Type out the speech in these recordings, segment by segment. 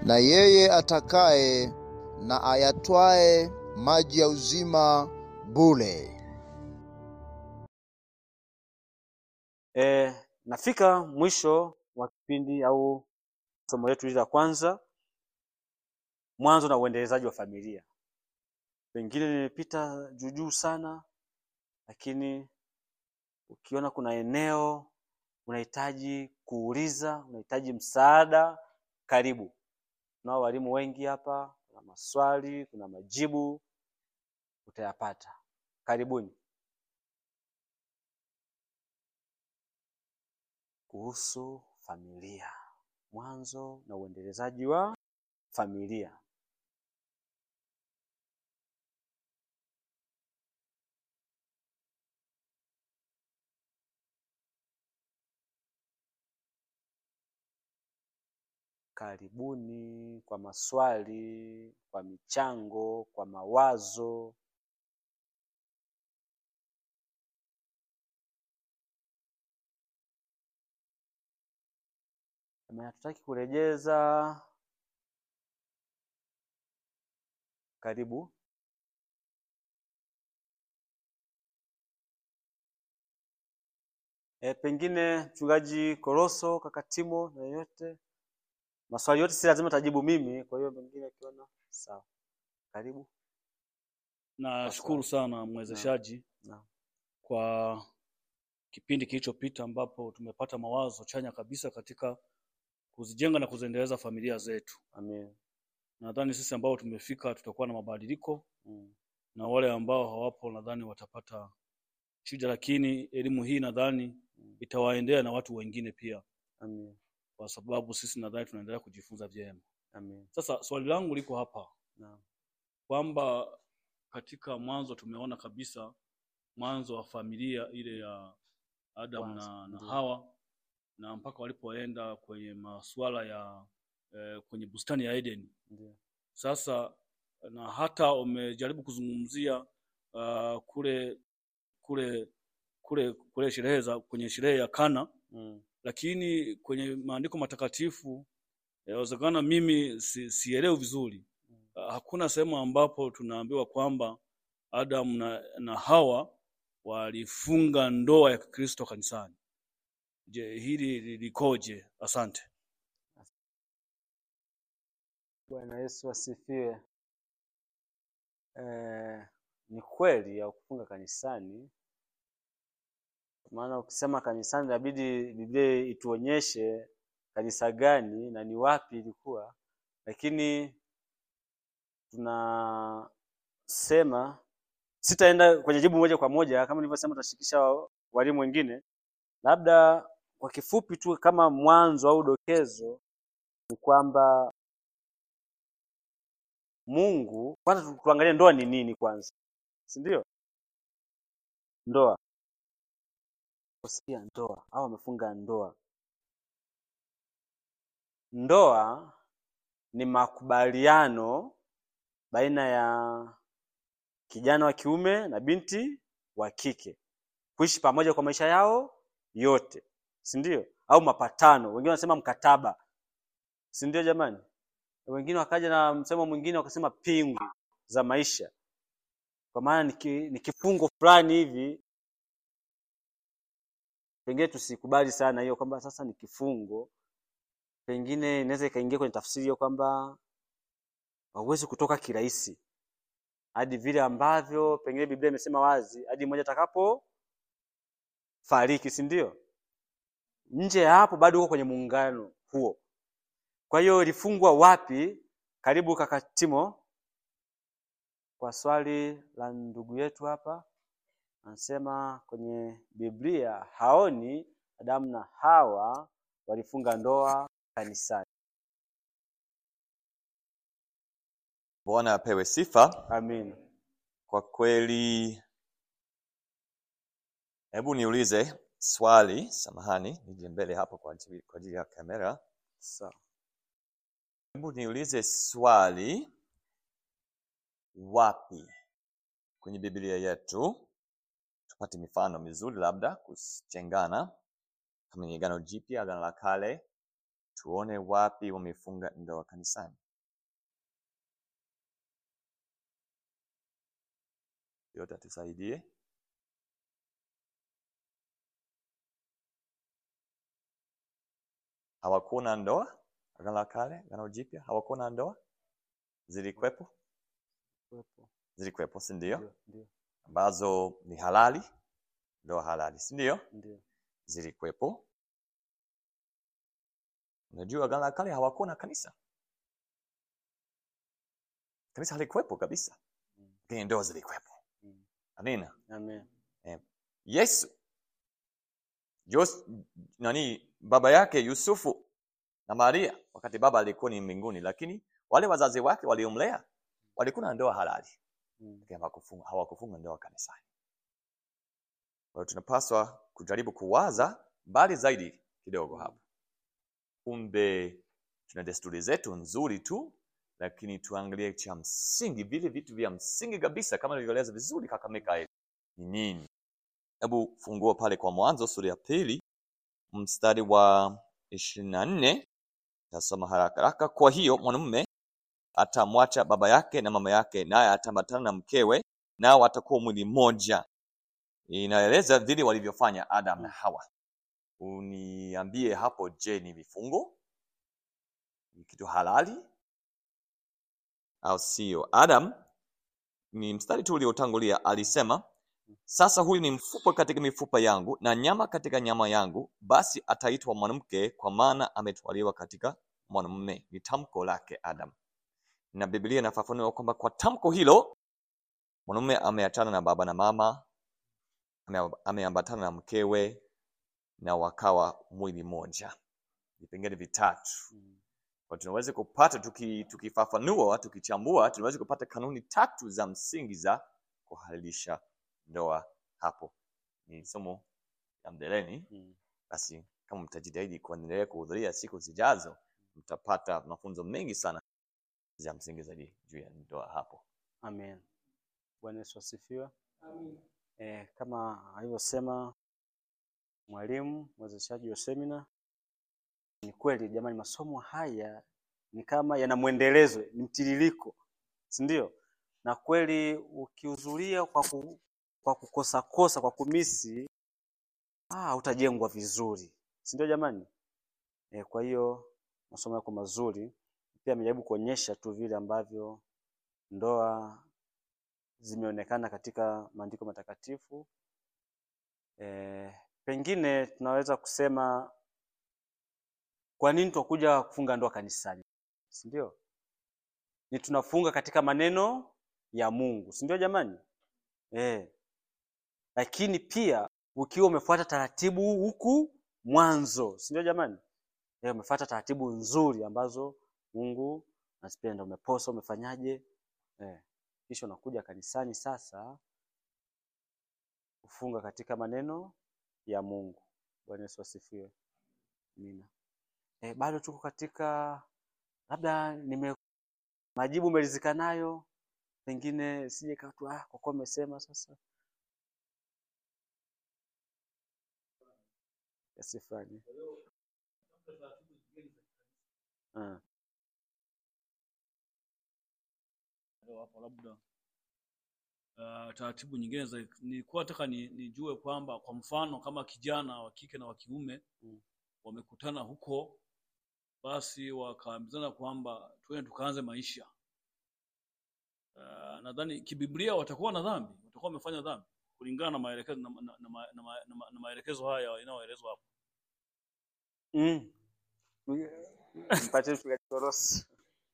na yeye atakaye na ayatwae maji ya uzima bure. E, nafika mwisho wa kipindi au somo letu hili la kwanza, mwanzo na uendelezaji wa familia. Pengine nimepita juu juu sana, lakini ukiona kuna eneo unahitaji kuuliza, unahitaji msaada, karibu. Tunao walimu wengi hapa, kuna maswali, kuna majibu utayapata. Karibuni. Kuhusu familia, mwanzo na uendelezaji wa familia. Karibuni kwa maswali, kwa michango, kwa mawazo. Kama hatutaki kurejeza, karibu. E, pengine mchungaji Koroso, kaka Timo na yeyote, maswali yote si lazima tajibu mimi, kwa hiyo pengine akiona sawa, karibu. Nashukuru sana mwezeshaji Naam. kwa kipindi kilichopita ambapo tumepata mawazo chanya kabisa katika kuzijenga na kuziendeleza familia zetu. Amen. Nadhani sisi ambao tumefika tutakuwa na mabadiliko Mm. na wale ambao hawapo nadhani watapata shida, lakini elimu hii nadhani itawaendea na watu wengine pia, Amen. kwa sababu sisi nadhani tunaendelea kujifunza vyema. Amen. Sasa swali langu liko hapa Naam. kwamba katika mwanzo tumeona kabisa mwanzo wa familia ile ya Adam Kwanza, na, na ndio. Hawa na mpaka walipoenda kwenye masuala ya eh, kwenye bustani ya Eden. Ndio. Sasa na hata umejaribu kuzungumzia uh, kule kule kule kule sherehe za kwenye sherehe ya Kana, Mm. lakini kwenye maandiko matakatifu yawezekana mimi si, sielewi vizuri. Uh, hakuna sehemu ambapo tunaambiwa kwamba Adam na, na Hawa walifunga ndoa ya Kikristo kanisani. Je, hili li- likoje? Asante. Bwana Yesu asifiwe. Eh, ni kweli ya kufunga kanisani, maana ukisema kanisani inabidi Biblia ituonyeshe kanisa gani na ni wapi ilikuwa, lakini tunasema sitaenda kwenye jibu moja kwa moja, kama nilivyosema, tutashirikisha wa- walimu wengine. Labda kwa kifupi tu, kama mwanzo au dokezo, ni kwamba Mungu kwanza, tu- tuangalie ndoa ni nini kwanza, si ndio? Ndoa, kusikia ndoa au wamefunga ndoa. Ndoa ni makubaliano baina ya kijana wa kiume na binti wa kike kuishi pamoja kwa maisha yao yote, si ndio? Au mapatano, wengine wanasema mkataba, si ndio jamani? Wengine wakaja na msemo mwingine wakasema pingu za maisha, kwa maana ni ki- ni kifungo fulani hivi. Pengine tusikubali sana hiyo kwamba sasa ni kifungo, pengine inaweza ikaingia kwenye tafsiri hiyo kwamba hauwezi kutoka kirahisi hadi vile ambavyo pengine Biblia imesema wazi, hadi mmoja atakapo fariki, si ndio? Nje ya hapo bado uko kwenye muungano huo. Kwa hiyo ilifungwa wapi? Karibu kaka Timo kwa swali la ndugu yetu hapa, anasema kwenye Biblia haoni Adamu na Hawa walifunga ndoa kanisani. Bwana apewe sifa. Amin. Kwa kweli, hebu niulize swali, samahani, nije mbele hapo kwa ajili kwa ajili ya kamera. Sawa. Hebu niulize swali, wapi kwenye Biblia yetu tupate mifano mizuri, labda kujengana, kama ni Agano Jipya, Agano la Kale, tuone wapi wamefunga ndoa kanisani. Yote atusaidie. Hawakuwa na ndoa Agano la Kale, Agano Jipya, hawakuwa na ndoa, zilikwepo, Kuwepo. zilikwepo, si ndio? Ndio, ndio, Ambazo ni halali, ndoa halali, si ndio? ndio. Zilikwepo. Unajua Agano la Kale hawakuwa na kanisa, kanisa halikuwepo kabisa, Mm. lakini ndoa zilikwepo. Mm. Amina. Amen. Yesu Jos, nani baba yake Yusufu na Maria, wakati baba alikuwa ni mbinguni, lakini wale wazazi wake waliomlea walikuwa na ndoa halali, Mm. lakini hawakufunga hawakufunga ndoa kanisani. Kwa hiyo tunapaswa kujaribu kuwaza mbali zaidi kidogo hapa. Kumbe tuna desturi zetu nzuri tu, lakini tuangalie cha msingi, vile vitu vya msingi kabisa, kama nilivyoeleza vizuri Kakamega ni nini. Hebu fungua pale kwa Mwanzo sura ya pili mstari wa ishirini na nne tasoma haraka haraka. Kwa hiyo mwanamume atamwacha baba yake na mama yake, naye ataambatana na mkewe, nao watakuwa mwili mmoja. Inaeleza vile walivyofanya Adam na Hawa. Uniambie hapo, je, ni vifungo? Ni kitu halali au sio? Adam ni mstari tu uliotangulia alisema sasa huyu ni mfupa katika mifupa yangu na nyama katika nyama yangu, basi ataitwa mwanamke, kwa maana ametwaliwa katika mwanamume. Ni tamko lake Adam, na Biblia inafafanua kwamba kwa tamko hilo mwanamume ameachana na baba na mama, ame- ameambatana na mkewe, na wakawa mwili mmoja. Vipengele vitatu Mm. kwa tunaweza kupata tuki, tukifafanua tukichambua, tunaweza kupata kanuni tatu za msingi za kuhalalisha ndoa. Hapo ni somo la mbeleni. Mm. Basi kama mtajitahidi kuendelea kuhudhuria siku zijazo, mtapata mafunzo mengi sana ya msingi zaidi juu ya ndoa hapo. Amen. Bwana Yesu asifiwe. Eh, kama alivyosema mwalimu mwezeshaji wa semina, ni kweli jamani, masomo haya ni kama yana mwendelezo, ni mtiririko, si ndio? Na kweli ukihudhuria kwa, ku, kwa kukosa kosa, kwa kumisi, ah, utajengwa vizuri, si ndio jamani? Eh, kwa hiyo masomo yako mazuri, pia amejaribu kuonyesha tu vile ambavyo ndoa zimeonekana katika maandiko matakatifu. E, pengine tunaweza kusema kwa nini tunakuja kufunga ndoa kanisani, si ndio? Ni tunafunga katika maneno ya Mungu, si ndio jamani? E, lakini pia ukiwa umefuata taratibu huku mwanzo, si ndio jamani? E, umefuata taratibu nzuri ambazo Mungu anazipenda, umeposa, umefanyaje? E, kisha unakuja kanisani sasa kufunga katika maneno ya Mungu. Bwana Yesu asifiwe. Amina. E, bado tuko katika labda nime majibu umeridhika nayo, pengine sije kaa tu ah, kwa kuwa umesema sasa kiasi fulani. Ah, Leo hapo labda uh, taratibu nyingine za nilikuwa nataka ni, nijue kwamba kwa mfano kama kijana wa kike na wa kiume Mm. wamekutana huko, basi wakaambizana kwamba twende tukaanze maisha. Uh, nadhani kibiblia watakuwa na dhambi, watakuwa wamefanya dhambi kulingana na maelekezo na, na, na, na, na, na, na maelekezo haya yanayoelezwa hapo. mm. Mpatie mchungaji Korosi.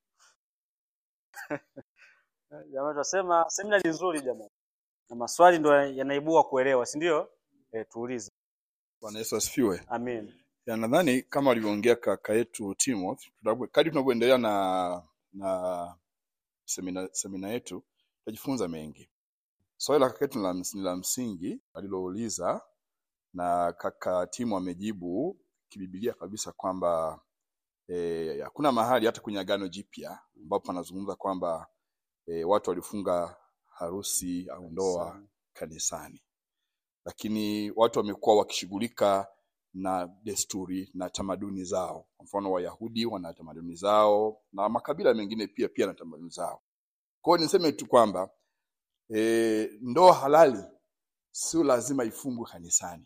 Jamani, tunasema semina ni nzuri jamani, na maswali ndo yanaibua kuelewa, si ndio? E, tuulize. Bwana Yesu asifiwe. Amen. Ya, nadhani kama alivyoongea kaka yetu Timothy, tunapo- kadri tunavyoendelea na na semina, semina yetu tutajifunza mengi. Swali la kaka yetu ni la ms- ni la msingi alilouliza, na kaka Timu amejibu kibibilia kabisa kwamba eh, hakuna mahali hata kwenye Agano Jipya ambapo anazungumza kwamba eh, watu walifunga harusi au ndoa Sana. kanisani, lakini watu wamekuwa wakishughulika na desturi na tamaduni zao. Kwa mfano, Wayahudi wana tamaduni zao na makabila mengine pia pia na tamaduni zao. Kwa hiyo niseme tu kwamba e, ndoa halali sio lazima ifungwe kanisani.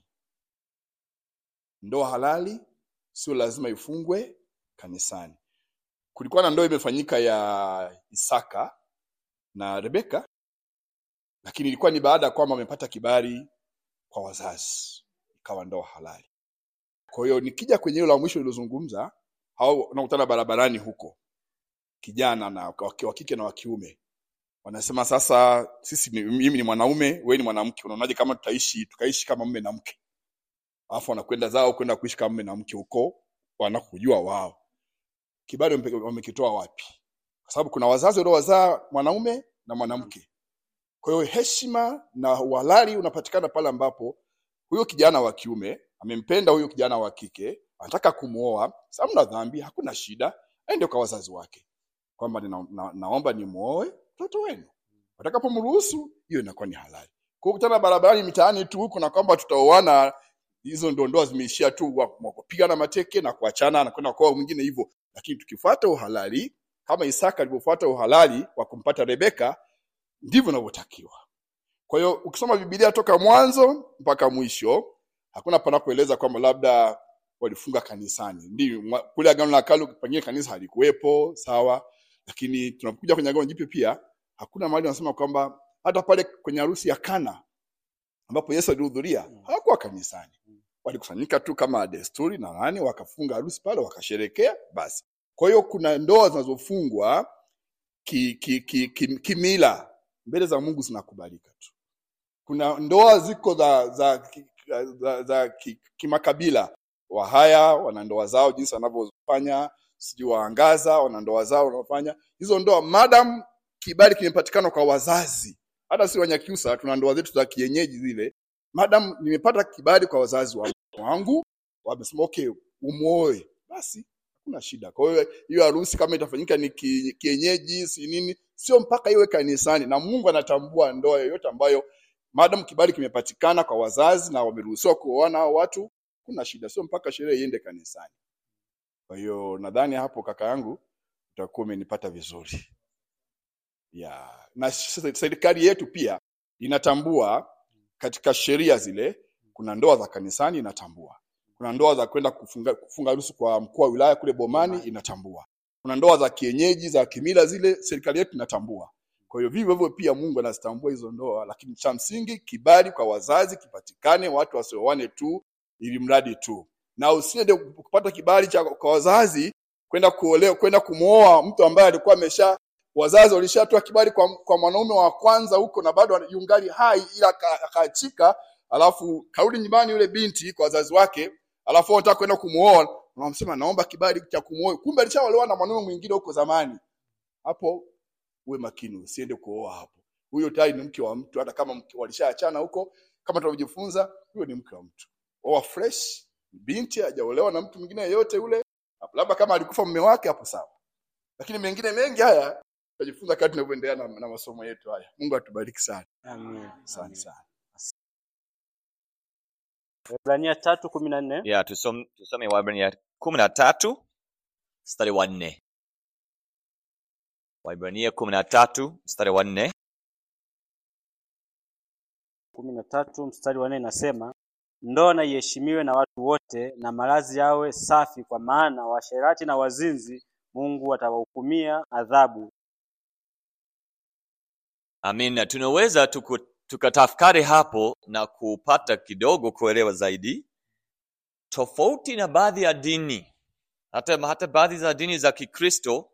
Ndoa halali sio lazima ifungwe kanisani. Kulikuwa na ndoa imefanyika ya Isaka na Rebeka, lakini ilikuwa ni baada ya kwamba wamepata kibali kwa wazazi, ikawa ndoa halali. Kwa hiyo nikija kwenye hilo la mwisho lilozungumza, hao unakutana barabarani huko, kijana na wa kike na wa kiume wanasema sasa, sisi ni, mimi ni mwanaume, wewe ni mwanamke, unaonaje kama tutaishi tukaishi kama mume na mke? Alafu wanakwenda zao kwenda kuishi kama mume na mke huko wanakujua wao, kibali wampe- wamekitoa wapi? Kwa sababu kuna wazazi waliowazaa mwanaume na mwanamke. Kwa hiyo heshima na uhalali unapatikana pale ambapo huyo kijana wa kiume amempenda huyo kijana wa kike, anataka kumwoa. Sasa hamna dhambi, hakuna shida, aende kwa wazazi wake kwamba nina, na, naomba nimwoe mtoto wenu. Watakapomruhusu hiyo inakuwa ni halali. Kwa hiyo kutana barabarani mitaani tu huko na kwamba tutaoana, hizo ndo ndoa zimeishia tu wa- wa kupigana mateke na kuachana na kwenda kwa mwingine hivyo. Lakini tukifuata uhalali kama Isaka alivyofuata uhalali wa kumpata Rebeka, ndivyo inavyotakiwa. Kwa hiyo ukisoma Biblia toka mwanzo mpaka mwisho, hakuna panapoeleza kwamba labda walifunga kanisani. Ndio mwa- kule Agano la Kale pengine kanisa halikuwepo, sawa, lakini tunapokuja kwenye Agano Jipya pia hakuna mahali wanasema kwamba hata pale kwenye harusi ya Kana ambapo Yesu alihudhuria hawakuwa kanisani, walikusanyika tu kama desturi na nani, wakafunga harusi pale, wakasherekea basi. Kwa hiyo kuna ndoa zinazofungwa kimila ki, ki, ki, kimila, mbele za Mungu zinakubalika tu. Kuna ndoa ziko za za ki- za, za ki- kimakabila. Wahaya wana ndoa zao jinsi wanavyofanya, sijui Waangaza wana ndoa zao wanaofanya hizo ndoa, madam kibali kimepatikana kwa wazazi. Hata si Wanyakyusa tuna ndoa zetu za kienyeji zile, madam nimepata kibali kwa wazazi wa- wangu, wamesema okay, umuoe, basi hakuna shida. Kwa hiyo hiyo harusi kama itafanyika ni ki- kienyeji, si nini, sio mpaka iwe kanisani, na Mungu anatambua ndoa yoyote ambayo madam kibali kimepatikana kwa wazazi na wameruhusiwa kuoana hao watu, kuna shida, sio mpaka sherehe iende kanisani. Kwa hiyo nadhani hapo kaka yangu utakuwa umenipata vizuri ya na s- serikali yetu pia inatambua katika sheria zile, kuna ndoa za kanisani inatambua, kuna ndoa za kwenda kufunga kufunga harusi kwa mkuu wa wilaya kule Bomani inatambua, kuna ndoa za kienyeji za kimila zile, serikali yetu inatambua. Kwa hiyo vivyo hivyo pia Mungu anazitambua hizo ndoa, lakini cha msingi kibali kwa wazazi kipatikane, watu wasioane tu ili mradi tu, na usiende kupata kibali cha kwa wazazi kwenda kuolewa, kwenda kumwoa mtu ambaye alikuwa amesha wazazi walishatoa kibali kwa, kwa mwanaume wa kwanza huko na bado yungali hai ila aka- akaachika, alafu karudi nyumbani yule binti kwa wazazi wake, alafu wao wanataka kwenda kumuoa, wanamsema naomba kibali cha kumuoa, kumbe alishaolewa na mwanaume mwingine huko zamani. Hapo uwe makini, usiende kuoa hapo. Huyo tayari ni mke wa mtu, hata kama mke- walishaachana huko, kama tunavyojifunza, huyo ni mke wa mtu. Oa fresh, binti hajaolewa na mtu mwingine yeyote yule, labda kama alikufa mume wake, hapo sawa, lakini mengine mengi haya tutajifunza kadri tunavyoendelea na, na masomo yetu haya. Mungu atubariki sana, Amen. asante sana. Waebrania tatu kumi na nne. ya tusome, tusome Waebrania kumi na tatu mstari wa nne. Waebrania kumi na tatu mstari wa nne. kumi na tatu mstari wa nne inasema ndoa na iheshimiwe na watu wote na malazi yawe safi, kwa maana washerati na wazinzi Mungu atawahukumia adhabu. Amina. Tunaweza tuku, tukatafakari hapo na kupata kidogo kuelewa zaidi tofauti na baadhi ya dini, hata, hata baadhi za dini za Kikristo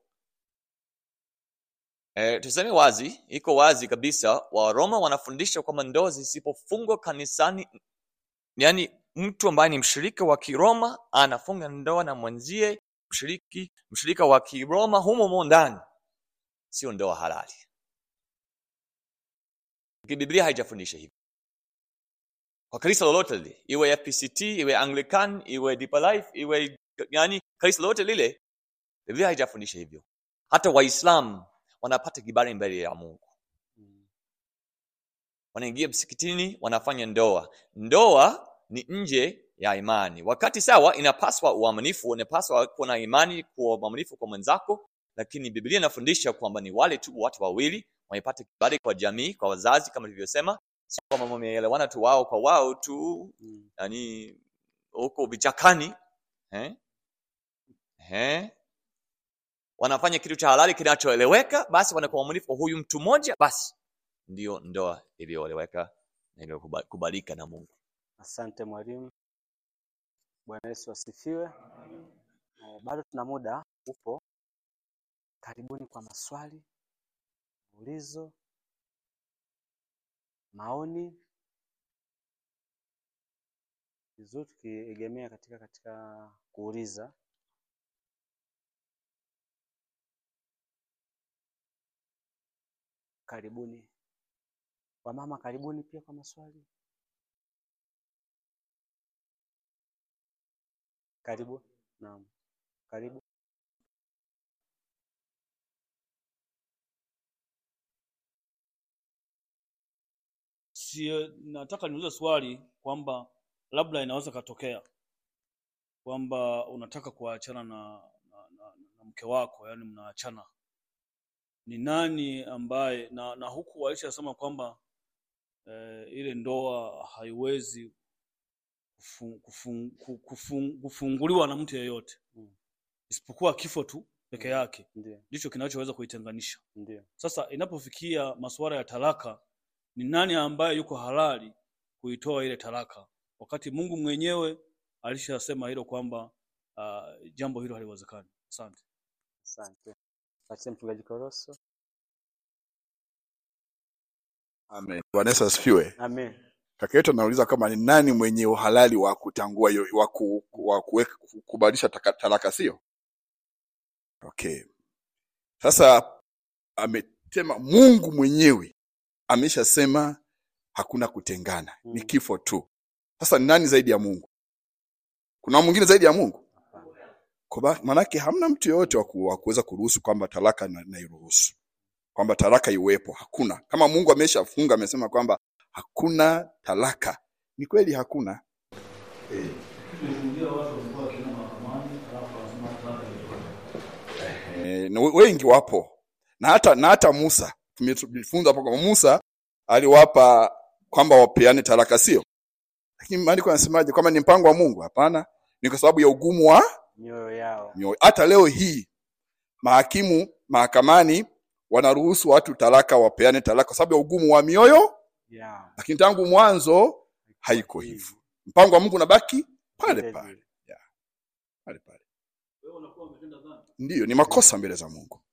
E, tuseme wazi, iko wazi kabisa, Waroma wanafundisha kwamba ndoa zisipofungwa kanisani, yani mtu ambaye ni mshirika wa Kiroma anafunga ndoa na mwenzie mshiriki mshirika wa Kiroma humo humo ndani, sio ndoa halali. Biblia haijafundisha hivyo kwa kanisa lolote lile, iwe FPCT, iwe Anglican, iwe Deeper Life, iwe yani kanisa lolote lile, Biblia haijafundisha hivyo. Hata Waislamu wanapata kibali mbele ya Mungu, wanaingia msikitini, wanafanya ndoa. Ndoa ni nje ya imani wakati sawa inapaswa uaminifu inapaswa kuwa na imani kuwa mwaminifu kwa mwenzako lakini biblia inafundisha kwamba ni wale tu watu wawili wamepata kibali kwa jamii kwa wazazi kama tulivyosema sio kwamba wameelewana tu wao kwa wao tu Mm. yani huko vichakani eh? Eh? wanafanya kitu cha halali kinachoeleweka basi wanakuwa waaminifu kwa huyu mtu mmoja basi ndio ndoa iliyoeleweka na iliyokubalika na mungu Asante mwalimu. Bwana Yesu asifiwe. Eh, Bado tuna muda upo. Karibuni kwa maswali, ulizo, maoni. Vizuri tukiegemea katika katika kuuliza. Karibuni. Wamama karibuni pia kwa maswali. Karibu. Naam. Karibu. si nataka niulize swali kwamba labda inaweza katokea kwamba unataka kuachana na, na, na, na mke wako yani mnaachana ni nani ambaye na, na huku walishasema kwamba eh, ile ndoa haiwezi kufun, kufun, ku- kufun, kufunguliwa na mtu yeyote Mm. isipokuwa kifo tu peke Mm. yake Ndio, ndicho kinachoweza kuitenganisha ndio. sasa inapofikia masuala ya talaka, ni nani ambaye yuko halali kuitoa ile talaka, wakati Mungu mwenyewe alishasema hilo kwamba uh, jambo hilo haliwezekani. Asante. Asante. Patie mchungaji Koroso. Amen. Bwana Yesu asifiwe. Amen. Kaka yetu anauliza kama ni nani mwenye uhalali wa kutangua hiyo wa ku- wa kuweka- kubadilisha taka- talaka, sio? Okay. Sasa ametema Mungu mwenyewe ameshasema hakuna kutengana, ni Mm. kifo tu. Sasa ni nani zaidi ya Mungu? Kuna mwingine zaidi ya Mungu? Kwa ba- Maanake hamna mtu yoyote wa ku- wa kuweza kuruhusu kwamba talaka na, na iruhusu kwamba talaka iwepo. Hakuna. Kama Mungu ameshafunga amesema kwamba hakuna talaka, ni kweli hakuna. E, na we- wengi wapo na hata na hata Musa tumejifunza hapo kwamba Musa aliwapa kwamba wapeane talaka, sio? Lakini maandiko yanasemaje? Kwamba ni mpango wa Mungu? Hapana, ni kwa sababu ya ugumu wa Mioyo yao. mioyo. Hata leo hii mahakimu mahakamani wanaruhusu watu talaka, wapeane talaka kwa sababu ya ugumu wa mioyo, Yao. lakini tangu mwanzo haiko hivyo. Mpango wa Mungu unabaki pale Vile pale vile. pale pale. Ndiyo, ni makosa mbele za Mungu.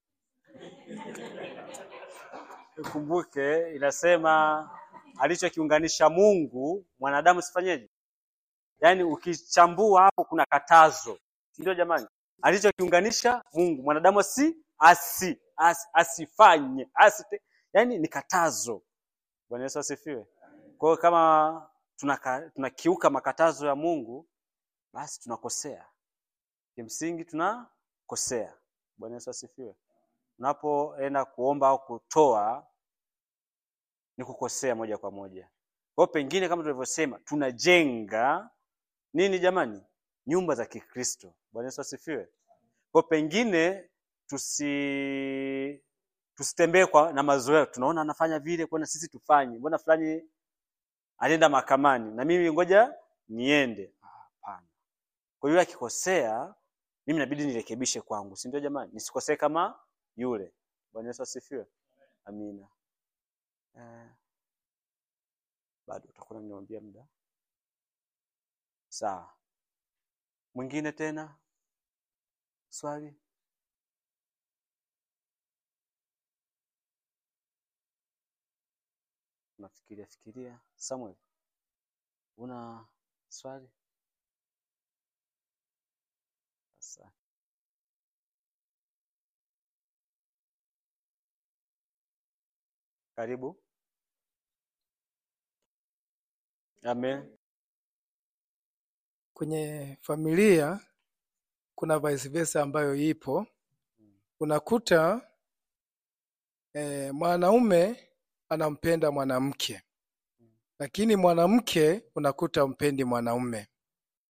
Ukumbuke inasema alichokiunganisha Mungu mwanadamu sifanyeje? Yaani ukichambua hapo kuna katazo. Si Ndio jamani? Alichokiunganisha Mungu mwanadamu si asi, asi asifanye asite. Yaani ni katazo. Bwana Yesu asifiwe. Kwa hiyo kama tunaka, tunakiuka makatazo ya Mungu basi tunakosea. Kimsingi tunakosea. Bwana Yesu asifiwe. Unapoenda kuomba au kutoa ni kukosea moja kwa moja. Kwa hiyo pengine kama tulivyosema tunajenga nini jamani? Nyumba za Kikristo. Bwana Yesu asifiwe. Kwa hiyo pengine tusi tusitembee kwa na mazoea. Tunaona anafanya vile, kwa na sisi tufanye. Mbona fulani alienda mahakamani na mimi ngoja niende. Ah, Hapana. Kwa hiyo akikosea mimi inabidi nirekebishe kwangu, si ndio jamani? Nisikosee kama yule. Bwana Yesu asifiwe. Amina. Eh, bado utakuwa unaniambia muda. Sawa. Mwingine tena? Swali? Nafikiria fikiria. Samuel, una swali? Sasa karibu. Amen. kwenye familia kuna vice versa ambayo ipo unakuta eh, mwanaume anampenda mwanamke lakini mwanamke unakuta mpendi mwanaume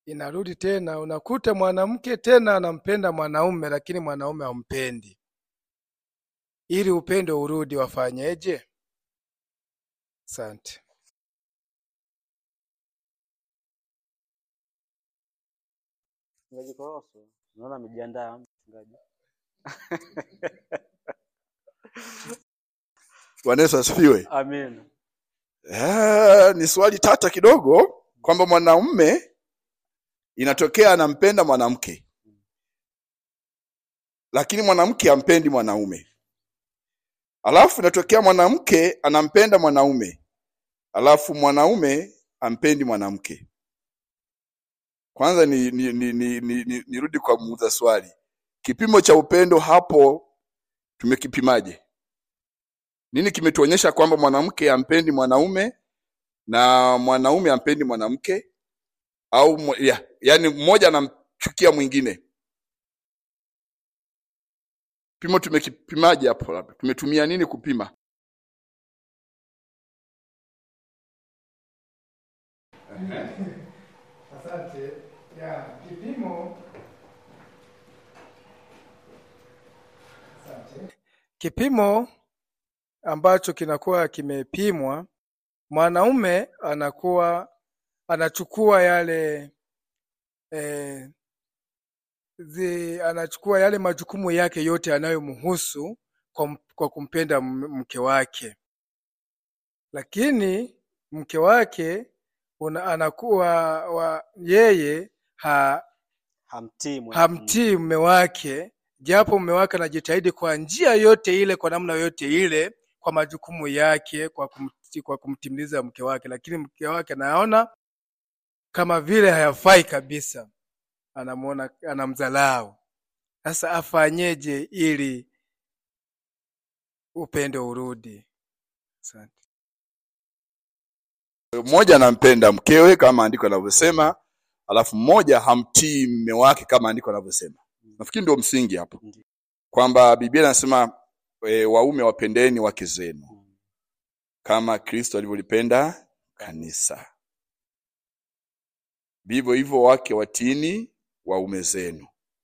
inarudi tena, unakuta mwanamke tena anampenda mwanaume, lakini mwanaume hampendi. Ili upendo urudi, wafanyeje? Asante. Mchungaji Koroso, naona amejiandaa mchungaji. Bwana Yesu asifiwe. Amen. Ah, ni swali tata kidogo kwamba mwanaume inatokea anampenda mwanamke, lakini mwanamke hampendi mwanaume. Alafu inatokea mwanamke anampenda mwanaume, alafu mwanaume ampendi mwanamke. Kwanza ni, ni, ni, ni, ni, ni, nirudi kwa muuza swali, kipimo cha upendo hapo tumekipimaje? Nini kimetuonyesha kwamba mwanamke ampendi mwanaume na mwanaume ampendi mwanamke au mo- ya, yani mmoja anamchukia mwingine? Kipimo tumekipimaje hapo? Labda tumetumia nini kupima? Asante. Ya, kipimo Asante. Kipimo ambacho kinakuwa kimepimwa, mwanaume anakuwa anachukua yale eh, zi, anachukua yale majukumu yake yote yanayomhusu kwa, m- kwa kumpenda m- mke wake, lakini mke wake una, anakuwa wa, yeye ha, Hamtii mwana- hamtii mume wake, japo mume wake anajitahidi kwa njia yote ile, kwa namna yote ile, kwa majukumu yake, kwa, kumti, kwa kumtimiliza mke wake, lakini mke wake anaona kama vile hayafai kabisa, anamuona anamdhalau. Sasa afanyeje ili upendo urudi? Asante. Mmoja anampenda mkewe kama andiko linavyosema, alafu mmoja hamtii mume wake kama andiko linavyosema. Nafikiri ndio msingi hapo, Ndiyo. kwamba Biblia inasema e, waume wapendeni wake zenu kama Kristo alivyolipenda kanisa. Vivyo hivyo wake watini waume zenu,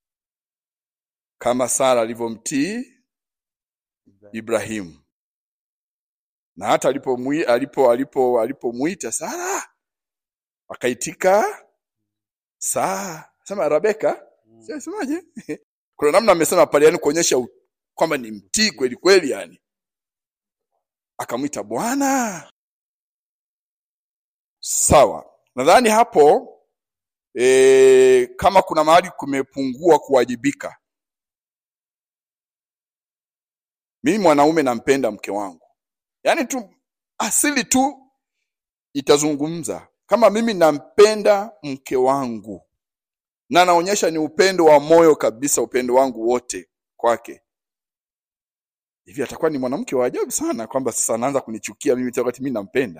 kama Sara alivyomtii Ibrahimu, na hata alipomwi alipo alipo alipomwita Sara akaitika saa sema Rebeka, Mm. semaje? Kuna namna amesema pale, yani kuonyesha u- kwamba ni mtii kweli kweli, yani akamwita Bwana. Sawa, nadhani hapo e, kama kuna mahali kumepungua kuwajibika, mimi mwanaume nampenda mke wangu, yaani tu asili tu itazungumza kama mimi nampenda mke wangu na naonyesha ni upendo wa moyo kabisa, upendo wangu wote kwake, hivi atakuwa ni mwanamke wa ajabu sana, kwamba sasa anaanza kunichukia mimi tena wakati mimi nampenda.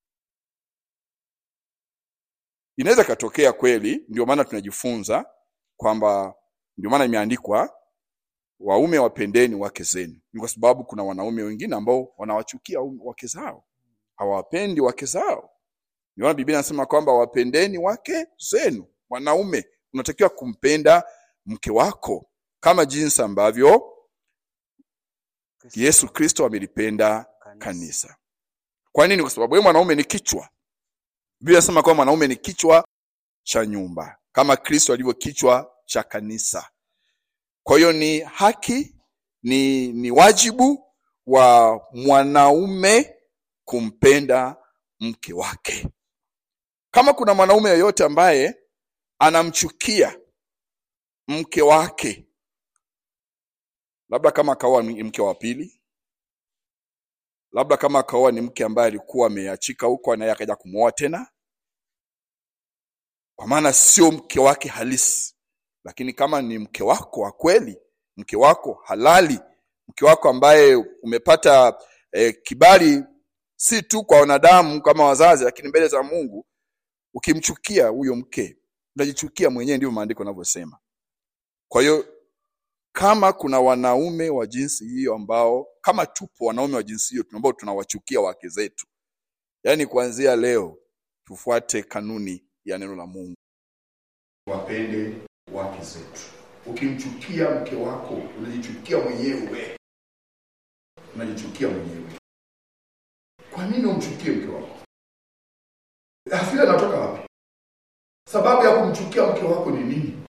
Inaweza katokea kweli, ndio maana tunajifunza kwamba, ndio maana imeandikwa waume wapendeni wake zenu, ni kwa sababu kuna wanaume wengine ambao wanawachukia waume- wake zao, hawapendi wake zao. Ndio maana Biblia inasema kwamba wapendeni wake zenu. Mwanaume unatakiwa kumpenda mke wako kama jinsi ambavyo Kristo Yesu Kristo amelipenda kanisa. kanisa. Kwa nini? Kwa sababu yeye mwanaume ni kichwa. Biblia inasema kwamba mwanaume ni kichwa cha nyumba kama Kristo alivyo kichwa cha kanisa. Kwa hiyo ni haki, ni, ni wajibu wa mwanaume kumpenda mke wake. Kama kuna mwanaume yeyote ambaye anamchukia mke wake, labda kama akaoa ni mke wa pili, labda kama akaoa ni mke ambaye alikuwa ameachika huko, naye akaja kumwoa tena, kwa maana sio mke wake halisi. Lakini kama ni mke wako wa kweli, mke wako halali, mke wako ambaye umepata eh, kibali si tu kwa wanadamu kama wazazi, lakini mbele za Mungu, ukimchukia huyo mke unajichukia mwenyewe, ndivyo maandiko yanavyosema. Kwa hiyo kama kuna wanaume wa jinsi hiyo ambao kama tupo wanaume wa jinsi hiyo ambao tunawachukia wake zetu, yaani kuanzia leo tufuate kanuni ya neno la Mungu. wapende wake zetu. Ukimchukia mke wako unajichukia mwenyewe, unajichukia mwenyewe. Kwa nini umchukie mke wako? Hasira inatoka wapi? Sababu ya kumchukia mke wako ni nini?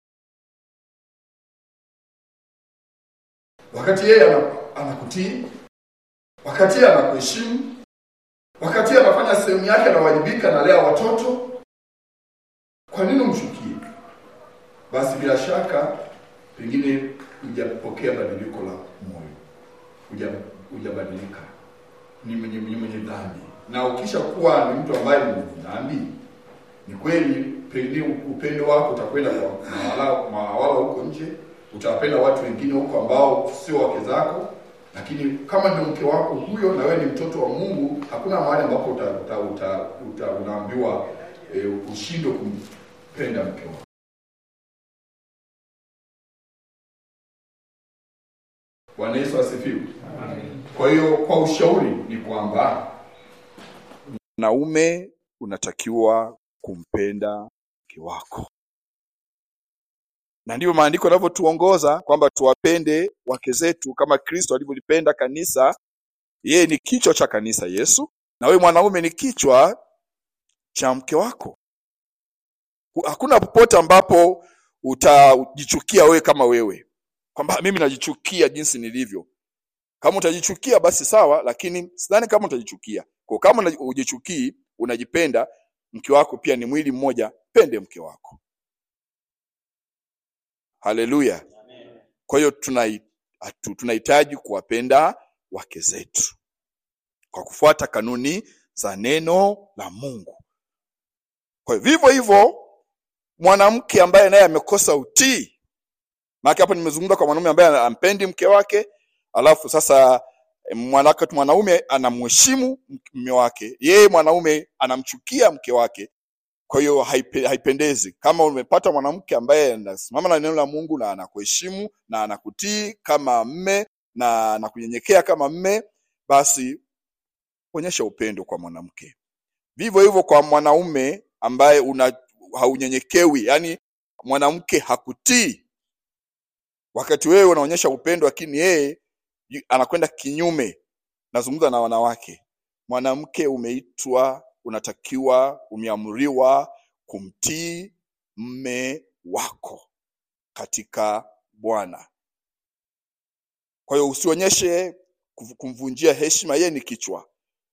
Wakati yeye ana- anakutii, wakati yeye anakuheshimu, wakati yeye anafanya sehemu yake, anawajibika, analea watoto, kwa nini umchukie? Basi bila shaka pengine hujapokea badiliko la moyo, huja- hujabadilika, ni mwenye ni mwenye dhambi. Na ukisha kuwa ni mtu ambaye ni mwenye dhambi, ni kweli pengine upendo wako utakwenda kwa mawala mawala huko nje, utawapenda watu wengine huko ambao sio wake zako, lakini kama ndio mke wako huyo na wewe ni mtoto wa Mungu, hakuna mahali ambapo uta, uta, uta, uta, unaambiwa e, ushindwe kumpenda mke wako. Bwana Yesu asifiwe. Kwa hiyo kwa ushauri ni kwamba Mwanaume unatakiwa kumpenda mke wako, na ndivyo maandiko yanavyotuongoza kwamba tuwapende wake zetu kama Kristo alivyolipenda kanisa. Yeye ni kichwa cha kanisa, Yesu, na wewe mwanaume ni kichwa cha mke wako. Hu- Hakuna popote ambapo utajichukia wewe kama wewe, kwamba mimi najichukia jinsi nilivyo. Kama utajichukia basi sawa, lakini sidhani kama utajichukia. Kwa kama unaji- hujichukii, unajipenda, mke wako pia ni mwili mmoja, pende mke wako. Haleluya! Kwa hiyo tunai- hatu- tunahitaji kuwapenda wake zetu kwa kufuata kanuni za neno la Mungu. Kwa hiyo vivyo hivyo mwanamke ambaye naye amekosa utii, maana hapo nimezungumza kwa mwanaume ambaye ampendi mke wake, alafu sasa eh, mwanake mwanaume anamheshimu mume wake, yeye mwanaume anamchukia mke wake. Kwa hiyo haipe, haipendezi. Kama umepata mwanamke ambaye anasimama na neno la Mungu na anakuheshimu na anakutii kama mme na anakunyenyekea kama mme, basi onyesha upendo kwa mwanamke. Vivyo hivyo kwa mwanaume ambaye una haunyenyekewi, yani mwanamke hakutii wakati wewe unaonyesha upendo, lakini yeye yu- anakwenda kinyume. Nazungumza na wanawake. Mwanamke umeitwa, unatakiwa, umeamriwa kumtii mme wako katika Bwana. Kwa hiyo usionyeshe kuv- kumvunjia heshima, yeye ni kichwa.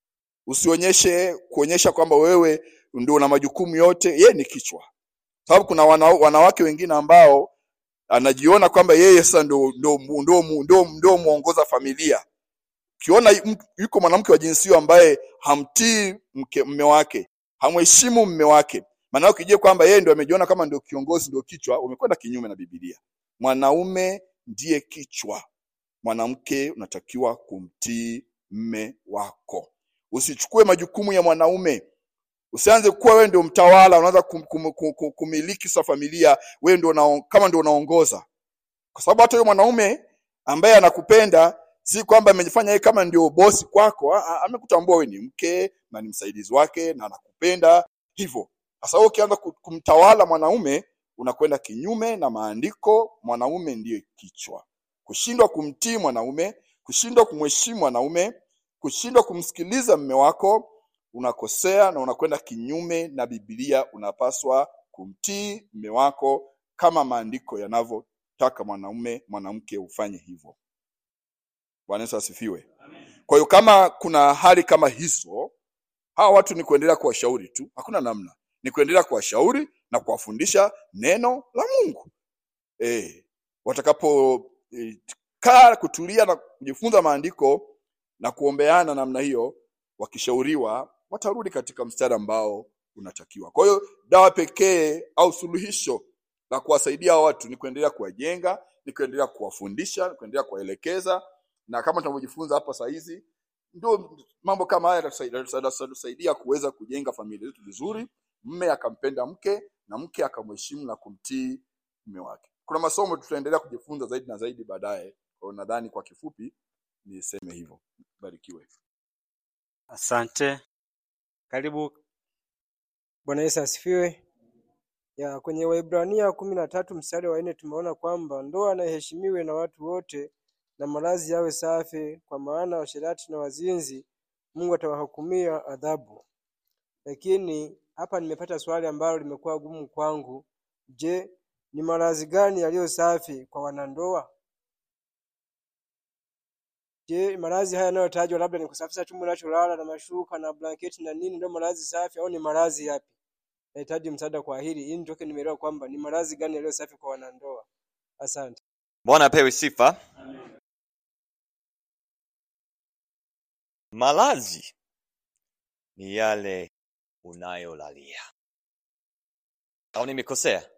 Usionyeshe kuonyesha kwamba wewe ndio una majukumu yote, yeye ni kichwa. Sababu kuna wana, wanawake wengine ambao anajiona kwamba yeye sasa ndo ndo ndo ndo ndo muongoza familia. Ukiona yu- mtu- yuko mwanamke wa jinsi hiyo ambaye hamtii mke mme wake, hamheshimu mme wake, maana yake ukijua kwamba yeye ndo amejiona kama ndio kiongozi, ndio kichwa, umekwenda kinyume na Biblia. Mwanaume ndiye kichwa, mwanamke unatakiwa kumtii mme wako. Usichukue majukumu ya mwanaume. Usianze kuwa wewe ndio mtawala, unaanza kum, kum, kum, kum, kumiliki sa familia, wewe ndio unao- kama ndio unaongoza kwa sababu hata huyo mwanaume ambaye anakupenda si kwamba amejifanya yeye kama ndio bosi kwako, ah, ah, amekutambua wewe ni mke na ni msaidizi wake na anakupenda hivyo. Sasa wewe ukianza ku- kumtawala mwanaume, unakwenda kinyume na maandiko. Mwanaume ndiye kichwa. Kushindwa kumtii mwanaume, kushindwa kumheshimu mwanaume, kushindwa kumsikiliza mme wako, unakosea na unakwenda kinyume na Biblia. Unapaswa kumtii mme wako kama maandiko yanavyo taka mwanaume mwanamke ufanye hivyo. Bwana Yesu asifiwe. Kwa hiyo kama kuna hali kama hizo, hawa watu ni kuendelea kuwashauri tu, hakuna namna, ni kuendelea kuwashauri na kuwafundisha neno la Mungu. Eh, watakapo eh, kaa kutulia na kujifunza maandiko na kuombeana namna hiyo, wakishauriwa watarudi katika mstari ambao unatakiwa. Kwa hiyo dawa pekee au suluhisho la kuwasaidia hawa watu ni kuendelea kuwajenga, ni kuendelea kuwafundisha, ni kuendelea kuwaelekeza, na kama tunavyojifunza hapa saa hizi, ndio mambo kama haya yatatusaidia yatatusaidia kuweza kujenga familia zetu vizuri, mme akampenda mke na mke akamheshimu na kumtii mume wake. Kuna masomo tutaendelea kujifunza zaidi na zaidi baadaye. Kwa hiyo nadhani kwa kifupi niseme hivyo. Barikiwe. Asante. Karibu. Bwana Yesu asifiwe. ya kwenye Waebrania kumi na tatu mstari wa nne tumeona kwamba ndoa na iheshimiwe na watu wote na malazi yawe safi, kwa maana washerati na wazinzi Mungu atawahukumia adhabu. Lakini hapa nimepata swali ambalo limekuwa gumu kwangu. Je, ni malazi gani yaliyo safi kwa wanandoa? Je, malazi haya yanayotajwa labda ni kusafisha chumba unacholala na mashuka na blanketi na nini, ndio malazi safi au ni malazi yapi? Nahitaji msaada kwa hili ili nitoke nimeelewa kwamba ni malazi gani yaliyo safi kwa wanandoa. Asante. bwana apewe sifa malazi ni yale unayolalia au nimekosea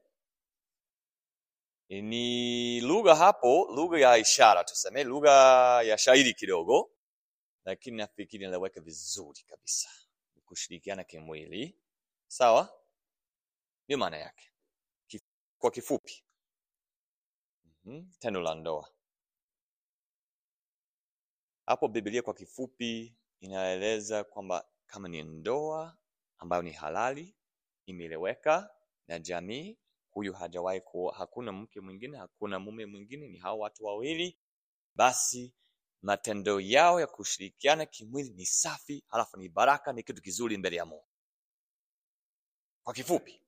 ni lugha hapo lugha ya ishara tuseme lugha ya shairi kidogo lakini nafikiri inaweka vizuri kabisa kushirikiana kimwili sawa ndio maana yake Kif- kwa kifupi mm-hmm. tendo la ndoa hapo biblia kwa kifupi inaeleza kwamba kama ni ndoa ambayo ni halali imeeleweka na jamii huyu hajawahi kuoa hakuna mke mwingine hakuna mume mwingine ni hao watu wawili basi matendo yao ya kushirikiana kimwili ni safi halafu ni baraka ni kitu kizuri mbele ya mungu kwa kifupi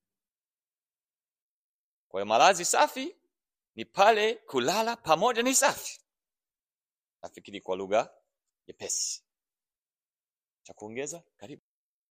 kwa hiyo malazi safi ni pale kulala pamoja ni safi nafikiri kwa lugha nyepesi cha kuongeza karibu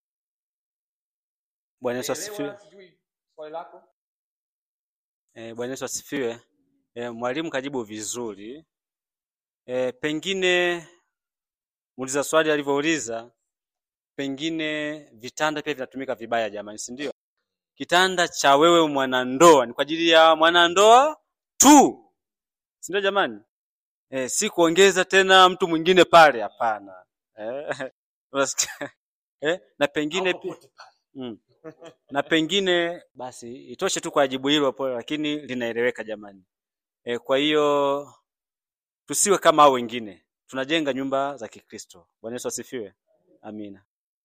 Bwana Yesu asifiwe. sijui swali lako Eh, Bwana Yesu asifiwe. Eh, mwalimu kajibu vizuri. Eh, pengine muuliza swali alivyouliza, pengine vitanda pia vinatumika vibaya jamani, si ndio? Kitanda cha wewe mwanandoa ni kwa ajili ya mwanandoa tu, si ndio jamani? Eh, si kuongeza tena mtu mwingine pale, hapana. Eh, unasikia? eh, na pengine pia mm. na pengine basi itoshe tu kwa jibu hilo pole, lakini linaeleweka jamani. E, kwa hiyo tusiwe kama hao wengine, tunajenga nyumba za Kikristo. Bwana Yesu asifiwe, amina.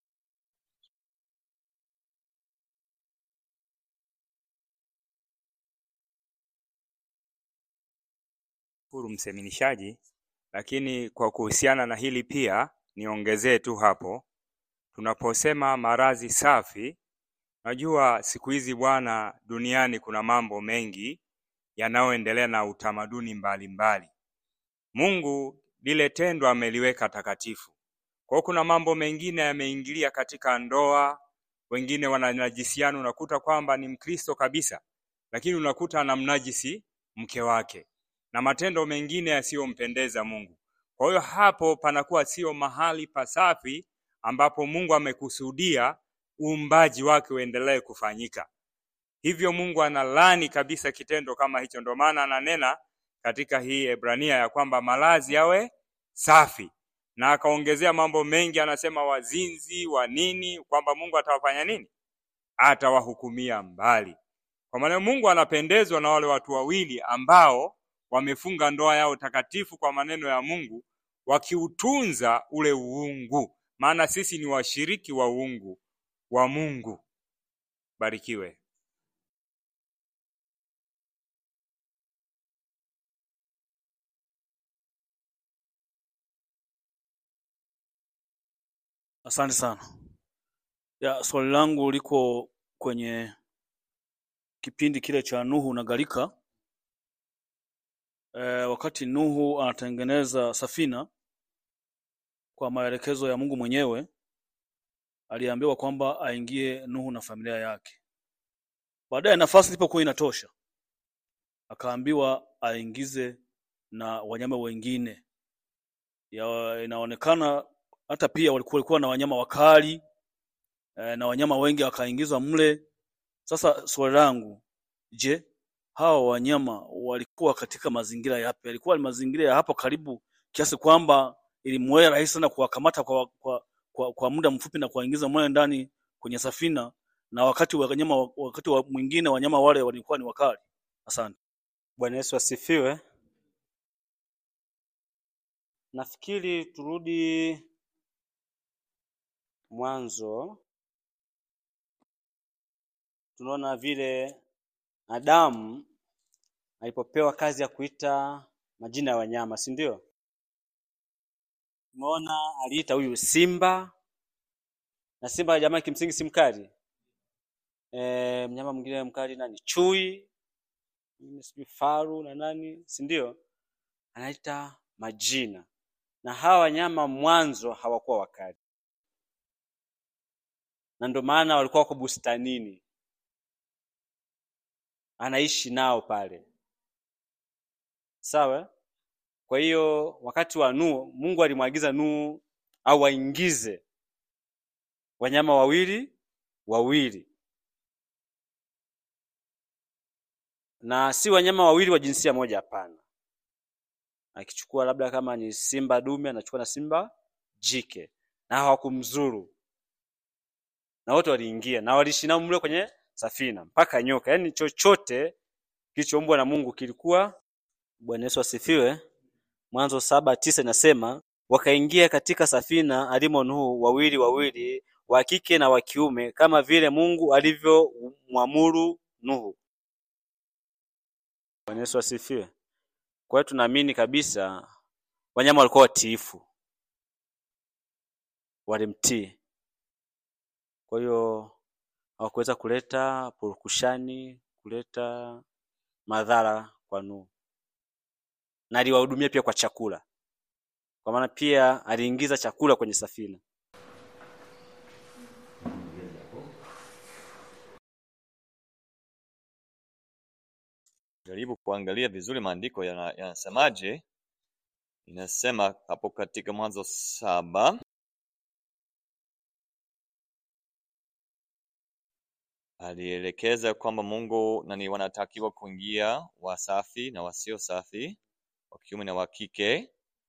shukuru mseminishaji, lakini kwa kuhusiana na hili pia niongezee tu hapo, tunaposema maradhi safi, najua siku hizi bwana, duniani kuna mambo mengi yanayoendelea na utamaduni mbalimbali. Mungu lile tendo ameliweka takatifu. Kwa hiyo kuna mambo mengine yameingilia katika ndoa, wengine wananajisiana, unakuta kwamba ni Mkristo kabisa, lakini unakuta anamnajisi mke wake na matendo mengine yasiyompendeza Mungu. Kwa hiyo hapo panakuwa sio mahali pasafi ambapo Mungu amekusudia uumbaji wake uendelee kufanyika. Hivyo Mungu analani kabisa kitendo kama hicho. Ndio maana ananena katika hii Ebrania ya kwamba malazi yawe safi, na akaongezea mambo mengi, anasema wazinzi wa nini, kwamba Mungu atawafanya nini? Atawahukumia mbali. Kwa maana Mungu anapendezwa na wale watu wawili ambao wamefunga ndoa yao takatifu kwa maneno ya Mungu, wakiutunza ule uungu, maana sisi ni washiriki wa uungu wa Mungu. Barikiwe. Asante sana. Ya, swali langu liko kwenye kipindi kile cha Nuhu na gharika. E, wakati Nuhu anatengeneza safina kwa maelekezo ya Mungu mwenyewe, aliambiwa kwamba aingie Nuhu na familia yake. Baadaye nafasi ilipokuwa inatosha, akaambiwa aingize na wanyama wengine. Ya, inaonekana hata pia walikuwa walikuwa na wanyama wakali eh, na wanyama wengi wakaingizwa mle. Sasa swali langu, je, hawa wanyama walikuwa katika mazingira yapi? Yalikuwa ni mazingira ya hapo karibu kiasi kwamba ilimwea rahisi sana kuwakamata kwa, kwa, kwa, kwa muda mfupi na kuwaingiza mle ndani kwenye safina, na wakati wa wanyama wakati wa mwingine wanyama wale walikuwa ni wakali. Asante. Bwana Yesu asifiwe. Nafikiri turudi mwanzo tunaona vile Adamu alipopewa kazi ya kuita majina ya wanyama, si ndio? Tumeona aliita huyu simba, na simba jamaa kimsingi si mkali. E, mnyama mwingine mkali nani? Chui, mwingine sijui faru na nani, si ndio? Anaita majina, na hawa wanyama mwanzo hawakuwa wakali, na ndio maana walikuwa wako bustanini, anaishi nao pale, sawa. Kwa hiyo wakati wa Nuhu, Mungu alimwagiza Nuhu au waingize wanyama wawili wawili, na si wanyama wawili wa jinsia moja, hapana. Akichukua labda kama ni simba dume, anachukua na simba jike, na hawakumzuru, na wote waliingia na waliishi nao mle kwenye safina mpaka nyoka, yaani chochote kilichoumbwa na Mungu kilikuwa. Bwana Yesu asifiwe. Mwanzo saba tisa inasema wakaingia katika safina alimo Nuhu wawili wawili, wa kike na wa kiume, kama vile Mungu alivyomwamuru Nuhu. Bwana Yesu asifiwe. Kwa hiyo tunaamini kabisa wanyama walikuwa watiifu, walimtii. Kwa hiyo hawakuweza kuleta purukushani, kuleta madhara kwa Nuhu, na aliwahudumia pia kwa chakula, kwa maana pia aliingiza chakula kwenye safina. jaribu kuangalia vizuri maandiko yana- yanasemaje. Inasema hapo katika Mwanzo saba alielekeza kwamba Mungu nani wanatakiwa kuingia wasafi na wasio safi, wa kiume na wa kike.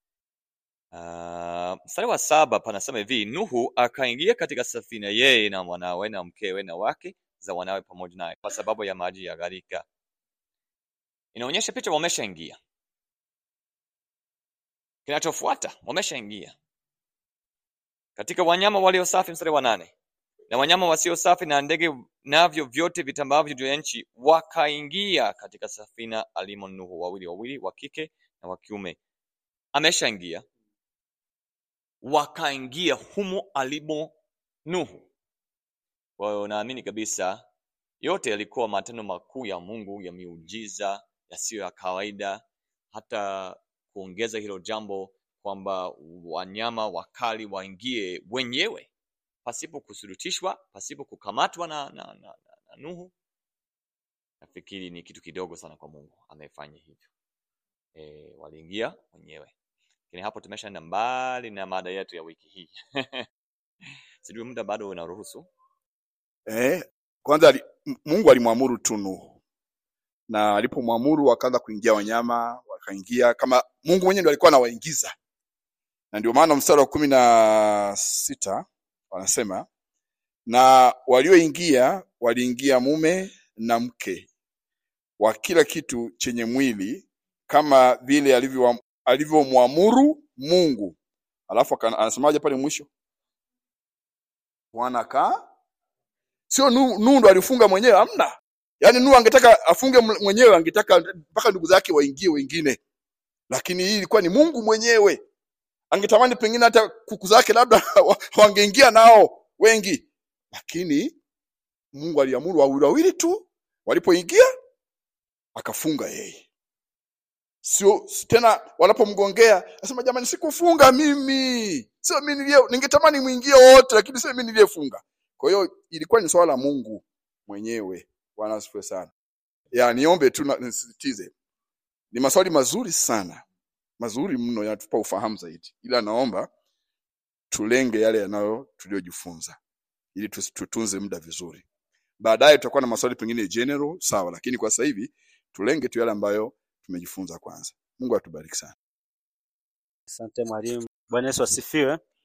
Uh, mstari wa saba panasema hivi, Nuhu akaingia katika safina, yeye na mwanawe na mkewe na wake za wanawe pamoja naye, kwa sababu ya maji ya gharika. Inaonyesha picha wameshaingia. Kinachofuata wameshaingia katika wanyama walio safi, mstari wa nane na wanyama wasio safi na ndege navyo vyote vitambavyo juu ya nchi wakaingia katika safina alimo Nuhu, wawili wawili, wa kike na wa kiume. Ameshaingia, wakaingia humo alimo Nuhu. Kwa hiyo naamini kabisa yote yalikuwa matendo makuu ya Mungu ya miujiza yasiyo ya kawaida, hata kuongeza hilo jambo kwamba wanyama wakali waingie wenyewe pasipo kusurutishwa, pasipo kukamatwa na, na, na, na, na Nuhu. Nafikiri ni kitu kidogo sana kwa Mungu, amefanya hivyo. E, waliingia wenyewe. Lakini hapo tumeshaenda mbali na mada yetu ya wiki hii. Sijui muda bado unaruhusu. Eh, kwanza ali- M- Mungu alimwamuru tu Nuhu, na alipomwamuru wakaanza kuingia wanyama, wakaingia kama Mungu mwenyewe ndo alikuwa anawaingiza, na ndio maana mstari wa kumi na sita wanasema na walioingia waliingia mume na mke wa kila kitu chenye mwili kama vile alivyo- alivyomwamuru Mungu. Alafu aka- anasemaje pale mwisho? Bwana ka sio Nuhu Nuhu ndo alifunga mwenyewe, hamna. Yaani Nuhu angetaka afunge mle- mwenyewe, angetaka mpaka ndugu zake waingie wengine, lakini hii ilikuwa ni Mungu mwenyewe. Angetamani pengine hata kuku zake labda wa- wangeingia nao wengi, lakini Mungu aliamuru wawili wawili tu, walipoingia akafunga yeye. Sio tena wanapomgongea asema jamani, sikufunga mimi, sio mimi nilie, ningetamani mwingie wote, lakini sio mimi niliyefunga. Kwa hiyo ilikuwa ni swala la Mungu mwenyewe. Bwana asifiwe sana. Ya niombe tu na- nisisitize, ni maswali mazuri sana, mazuri mno, yanatupa ufahamu zaidi, ila naomba tulenge yale yanayo tuliyojifunza ili tusi- tutunze muda vizuri. Baadaye tutakuwa na maswali pengine general, sawa, lakini kwa sasa hivi tulenge tu yale ambayo tumejifunza kwanza. Mungu atubariki sana. Asante mwalimu. Bwana Yesu asifiwe.